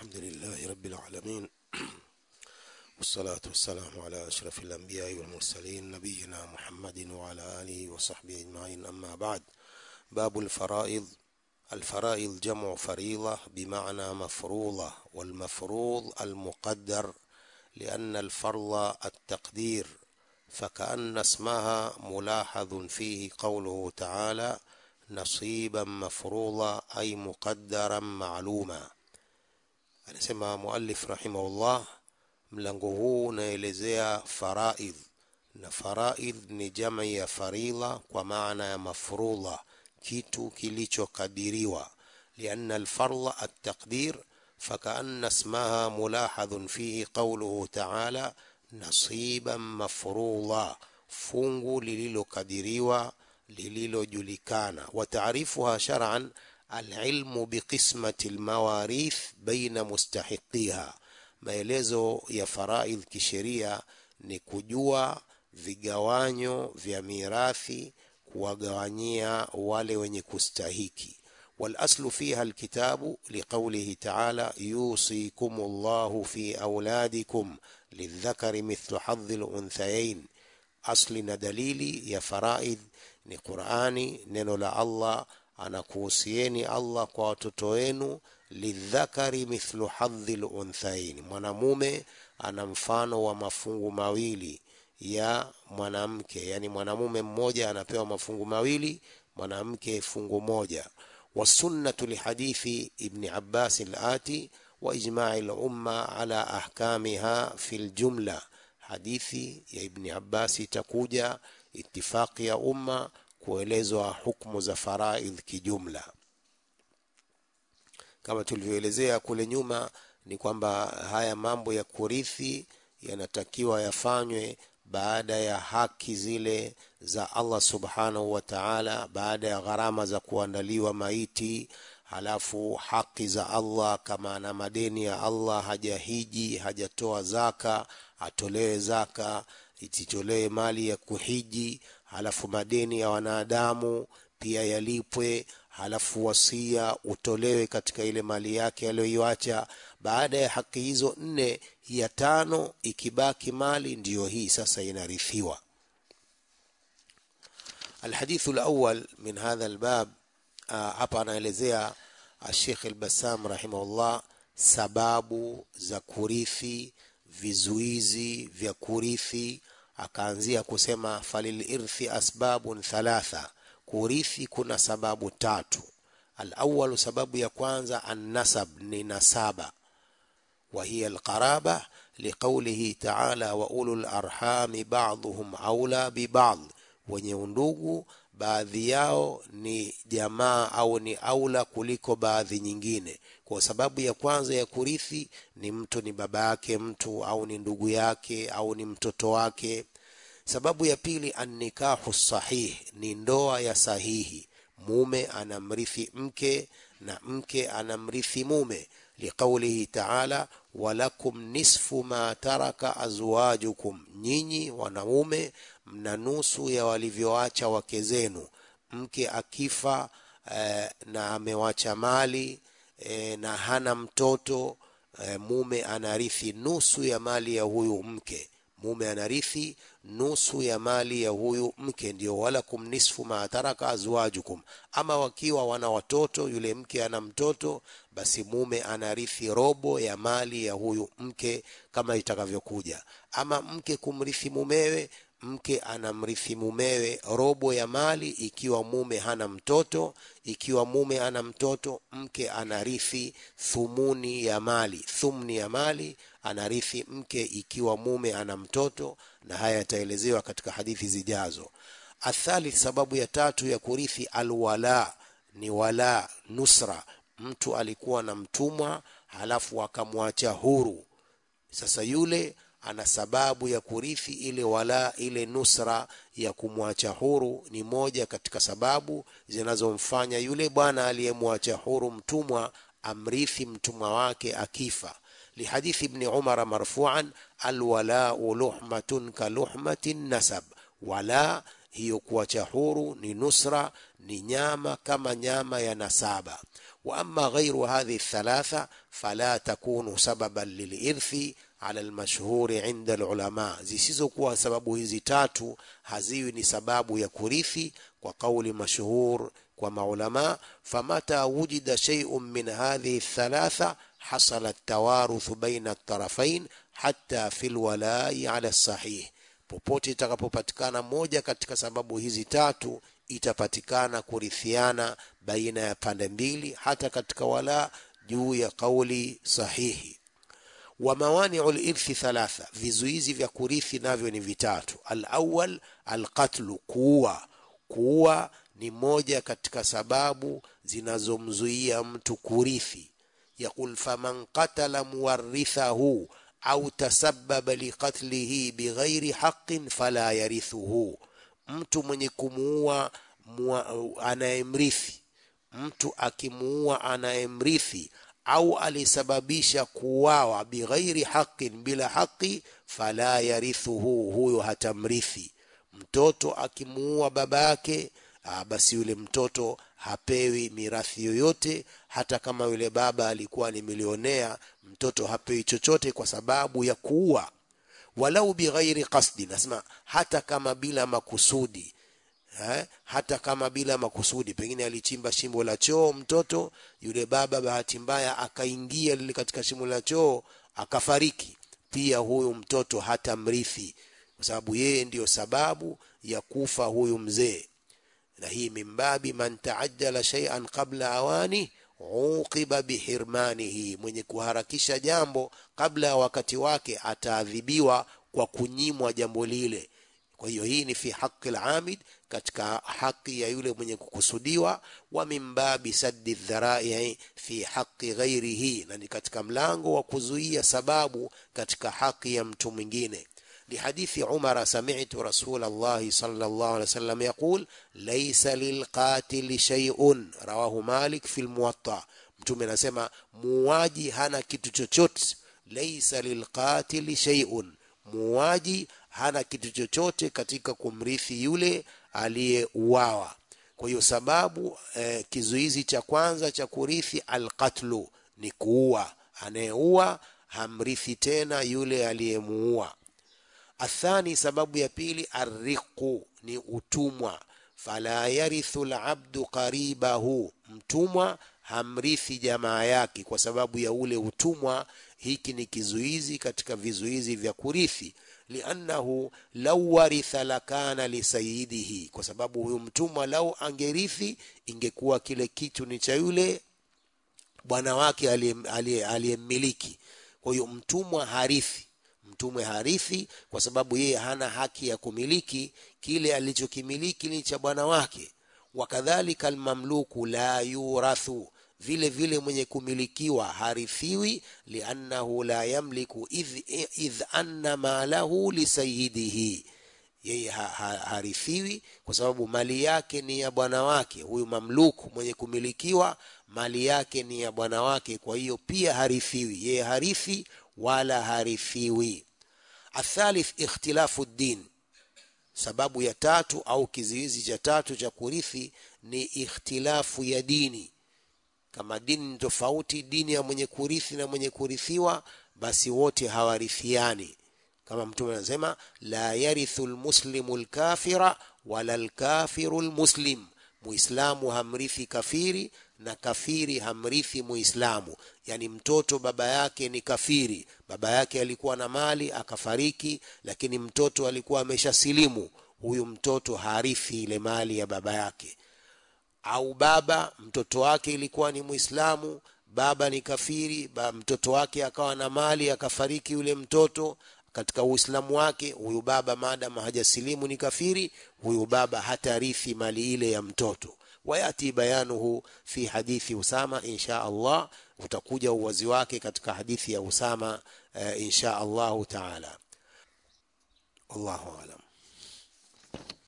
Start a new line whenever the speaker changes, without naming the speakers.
الحمد لله رب العالمين والصلاة والسلام على أشرف الأنبياء والمرسلين نبينا محمد وعلى آله وصحبه أجمعين أما بعد باب الفرائض الفرائض جمع فريضة بمعنى مفروضة والمفروض المقدر لأن الفرض التقدير فكأن اسمها ملاحظ فيه قوله تعالى نصيبا مفروضا أي مقدرا معلوما anasema muallif rahimahullah mlango huu unaelezea faraidh na faraidh ni jama ya faridha kwa maana ya mafrudha kitu kilichokadiriwa lianna alfardha altaqdir فكأن اسمها ملاحظ فيه قوله تعالى نصيبا مفروضا fungu lililokadiriwa lililojulikana wataarifuha shar'an alilmu biqismati almawarith baina mustahiqiha maelezo ya faraidh kisheria ni kujua vigawanyo vya mirathi kuwagawanyia wale wenye kustahiki والاصل فيها الكتاب لقوله تعالى يوصيكم الله في اولادكم للذكر مثل حظ الانثيين asli na dalili ya faraidh ni qurani neno la allah anakuhusieni allah kwa watoto wenu lidhakari mithlu hadhi lunthain mwanamume ana mfano wa mafungu mawili ya mwanamke yani mwanamume mmoja anapewa mafungu mawili mwanamke fungu moja والسنة لحديث ابن عباس الآتي وإجماع الأمة على أحكامها في الجملة hadithi ya ibni abbasi itakuja itifaqi ya umma kuelezwa hukmu za faraidh kijumla kama tulivyoelezea kule nyuma ni kwamba haya mambo ya kurithi yanatakiwa yafanywe baada ya haki zile za allah subhanahu wa taala baada ya gharama za kuandaliwa maiti halafu haki za allah kama ana madeni ya allah hajahiji hajatoa zaka atolewe zaka ititolewe mali ya kuhiji halafu madeni ya wanadamu pia yalipwe halafu wasia utolewe katika ile mali yake aliyoiacha baada ya haki hizo nne ya tano ikibaki mali ndiyo hii sasa inarithiwa الحديث الأول من هذا الباب hapa anaelezea Sheikh Al-Bassam rahimahullah sababu za kurithi vizuizi vya kurithi akaanzia kusema falilirthi asbabun thalatha kurithi kuna sababu tatu alawalu sababu ya kwanza annasab ni nasaba وهي القرابة لقوله تعالى وأولو الأرحام بعضهم أولى ببعض wenye undugu baadhi yao ni jamaa au ni aula kuliko baadhi nyingine kwa sababu ya kwanza ya kurithi ni mtu ni baba yake mtu au ni ndugu yake au ni mtoto wake sababu ya pili annikahu sahih ni ndoa ya sahihi mume anamrithi mke na mke anamrithi mume liqaulihi taala walakum nisfu ma taraka azwajukum nyinyi wanaume mna nusu ya walivyoacha wake zenu mke akifa eh, na amewacha mali eh, na hana mtoto eh, mume anarithi nusu ya mali ya huyu mke mume anarithi nusu ya mali ya huyu mke ndio walakum nisfu ma taraka azwajukum ama wakiwa wana watoto yule mke ana mtoto basi mume anarithi robo ya mali ya huyu mke kama itakavyokuja ama mke kumrithi mumewe mke anamrithi mumewe robo ya mali ikiwa mume hana mtoto ikiwa mume ana mtoto mke anarithi thumuni ya mali thumni ya mali anarithi mke ikiwa mume ana mtoto na haya yataelezewa katika hadithi zijazo athalith sababu ya tatu ya kurithi alwala ni wala nusra mtu alikuwa na mtumwa halafu akamwacha huru sasa yule ana sababu ya kurithi ile wala ile nusra ya kumwacha huru ni moja katika sababu zinazomfanya yule bwana aliyemwacha huru mtumwa amrithi mtumwa wake akifa lihadithi ibni umara marfuan alwalau luhmatun kaluhmati nasab wala hiyo kuacha huru ni nusra ni nyama kama nyama ya nasaba wa amma ghairu hadhihi thalatha fala takunu sababan lilirthi ala almashhuri inda alulama zisizokuwa sababu hizi tatu haziwi ni sababu ya kurithi kwa kauli mashhur kwa maulama famata wujida shay'un min hadhihi thalatha hasala at-tawaruthu baina at-tarafain hatta fi alwala'i ala as-sahih popote itakapopatikana moja katika sababu hizi tatu itapatikana kurithiana baina ya pande mbili hata katika wala juu ya kauli sahihi wa mawani'u lirthi thalatha vizuizi vya kurithi navyo ni vitatu alawal alqatlu kuua kuua ni moja katika sababu zinazomzuia mtu kurithi yaqul faman qatala muwarithahu au tasabbaba liqatlihi bighairi haqqin fala yarithuhu mtu mwenye kumuua anayemrithi mtu akimuua anayemrithi au alisababisha kuuawa bighairi haqqin bila haki fala yarithuhu huyo hatamrithi mtoto akimuua baba yake basi yule mtoto hapewi mirathi yoyote hata kama yule baba alikuwa ni milionea mtoto hapewi chochote kwa sababu ya kuua walau bighairi qasdi nasema hata kama bila makusudi eh, hata kama bila makusudi pengine alichimba shimo la choo mtoto yule baba bahati mbaya akaingia lile katika shimo la choo akafariki pia huyu mtoto hata mrithi kwa sababu yeye ndiyo sababu ya kufa huyu mzee na hii mimbabi man taajjala shay'an qabla awani uqiba bihirmanihi mwenye kuharakisha jambo kabla ya wakati wake ataadhibiwa kwa kunyimwa jambo lile kwa hiyo hii ni fi haqi al-amid katika haki ya yule mwenye kukusudiwa wa mimbabi saddi dharai fi haqi ghairihi na ni katika mlango wa kuzuia sababu katika haki ya mtu mwingine لحديث عمر سمعت رسول الله صلى الله عليه وسلم يقول ليس للقاتل شيء رواه مالك في الموطأ mtume anasema muuaji hana kitu chochote laisa lilqatili shay'un muuaji hana kitu chochote katika kumrithi yule aliyeuawa kwa hiyo sababu eh, kizuizi cha kwanza cha kurithi alqatlu ni kuua anayeua hamrithi tena yule aliyemuua athani sababu ya pili arriqu ni utumwa fala yarithu labdu qaribahu mtumwa hamrithi jamaa yake kwa sababu ya ule utumwa hiki ni kizuizi katika vizuizi vya kurithi liannahu lau waritha lakana lisayidihi kwa sababu huyu mtumwa lau angerithi ingekuwa kile kitu ni cha yule bwana wake aliyemmiliki kwa hiyo mtumwa harithi mtumwe harithi kwa sababu yeye hana haki ya kumiliki kile alichokimiliki ni cha bwana wake wakadhalika almamluku la yurathu vile vile mwenye kumilikiwa harithiwi liannahu la yamliku idh, idh anna malahu lisayidihi yeye ha, ha, harithiwi kwa sababu mali yake ni ya bwana wake huyu mamluku mwenye kumilikiwa mali yake ni ya bwana wake kwa hiyo pia harithiwi yeye harithi wala harithiwi athalith ikhtilafu din sababu ya tatu au kizuizi cha tatu cha kurithi ni ikhtilafu ya dini kama dini ni tofauti dini ya mwenye kurithi na mwenye kurithiwa basi wote hawarithiani kama mtume anasema la yarithu lmuslimu lkafira wala lkafiru lmuslim muislamu hamrithi kafiri na kafiri hamrithi muislamu yani mtoto baba yake ni kafiri baba yake alikuwa na mali akafariki lakini mtoto alikuwa ameshasilimu huyu mtoto harithi ile mali ya baba yake au baba mtoto wake ilikuwa ni muislamu baba ni kafiri ba, mtoto wake akawa na mali akafariki yule mtoto katika uislamu wake huyu baba maadama hajasilimu ni kafiri huyu baba hatarithi mali ile ya mtoto wayati bayanuhu fi hadithi usama insha allah utakuja uwazi wake katika hadithi ya usama uh, insha allahu taala wallahu alam